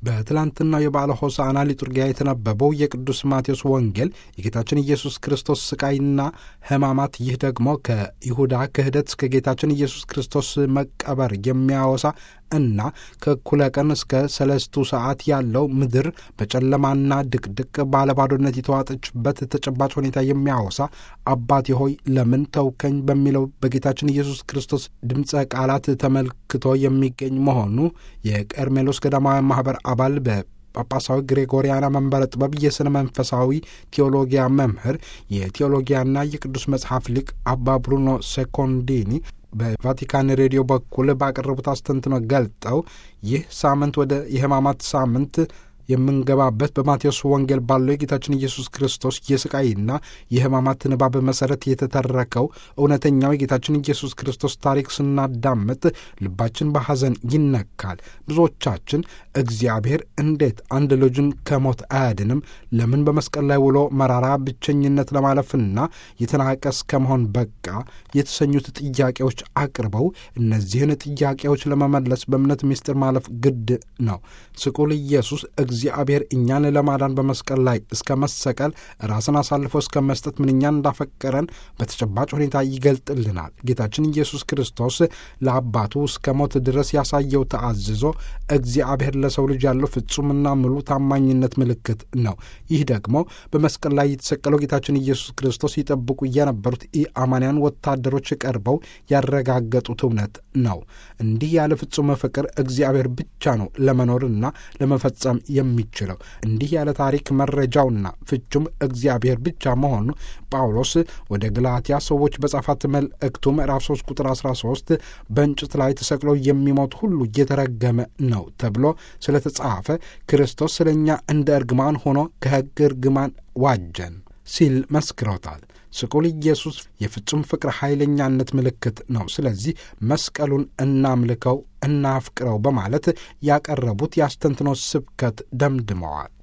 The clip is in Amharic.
በትላንትናው የበዓለ ሆሳዕና ሊጡርጊያ የተነበበው የቅዱስ ማቴዎስ ወንጌል የጌታችን ኢየሱስ ክርስቶስ ስቃይና ሕማማት፣ ይህ ደግሞ ከይሁዳ ክህደት እስከ ጌታችን ኢየሱስ ክርስቶስ መቀበር የሚያወሳ እና ከእኩለ ቀን እስከ ሰለስቱ ሰዓት ያለው ምድር በጨለማና ድቅድቅ ባለባዶነት የተዋጠችበት ተጨባጭ ሁኔታ የሚያወሳ አባቴ ሆይ ለምን ተውከኝ በሚለው በጌታችን ኢየሱስ ክርስቶስ ድምፀ ቃላት ተመልክቶ የሚገኝ መሆኑ የቀርሜሎስ ገዳማውያን ማኅበር አባል በ ጳጳሳዊ ግሬጎሪያና መንበረ ጥበብ የሥነ መንፈሳዊ ቴዎሎጊያ መምህር የቴዎሎጊያና የቅዱስ መጽሐፍ ሊቅ አባ ብሩኖ ሴኮንዲኒ በቫቲካን ሬዲዮ በኩል ባቀረቡት አስተንትኖ ገልጠው ይህ ሳምንት ወደ የሕማማት ሳምንት የምንገባበት በማቴዎስ ወንጌል ባለው የጌታችን ኢየሱስ ክርስቶስ የስቃይና የሕማማት ንባብ መሠረት የተተረከው እውነተኛው የጌታችን ኢየሱስ ክርስቶስ ታሪክ ስናዳምጥ ልባችን በሐዘን ይነካል። ብዙዎቻችን እግዚአብሔር እንዴት አንድ ልጁን ከሞት አያድንም? ለምን በመስቀል ላይ ውሎ መራራ ብቸኝነት ለማለፍና የተናቀ እስከመሆን በቃ የተሰኙት ጥያቄዎች አቅርበው እነዚህን ጥያቄዎች ለመመለስ በእምነት ምስጢር ማለፍ ግድ ነው። ስቁል ኢየሱስ እግዚአብሔር እኛን ለማዳን በመስቀል ላይ እስከ መሰቀል ራስን አሳልፎ እስከ መስጠት ምንኛ እንዳፈቀረን በተጨባጭ ሁኔታ ይገልጥልናል። ጌታችን ኢየሱስ ክርስቶስ ለአባቱ እስከ ሞት ድረስ ያሳየው ተአዝዞ እግዚአብሔር ለሰው ልጅ ያለው ፍጹምና ሙሉ ታማኝነት ምልክት ነው። ይህ ደግሞ በመስቀል ላይ የተሰቀለው ጌታችን ኢየሱስ ክርስቶስ ይጠብቁ የነበሩት ኢአማንያን ወታደሮች ቀርበው ያረጋገጡት እውነት ነው። እንዲህ ያለ ፍጹም ፍቅር እግዚአብሔር ብቻ ነው ለመኖርና ለመፈጸም የሚችለው እንዲህ ያለ ታሪክ መረጃውና ፍቹም እግዚአብሔር ብቻ መሆኑ ጳውሎስ ወደ ገላትያ ሰዎች በጻፋት መልእክቱ ምዕራፍ 3 ቁጥር 13 በእንጨት ላይ ተሰቅሎ የሚሞት ሁሉ እየተረገመ ነው ተብሎ ስለተጻፈ ክርስቶስ ስለ እኛ እንደ እርግማን ሆኖ ከሕግ እርግማን ዋጀን ሲል መስክሮታል። ስቁል ኢየሱስ የፍጹም ፍቅር ኃይለኛነት ምልክት ነው። ስለዚህ መስቀሉን እናምልከው፣ እናፍቅረው በማለት ያቀረቡት የአስተንትኖ ስብከት ደምድመዋል።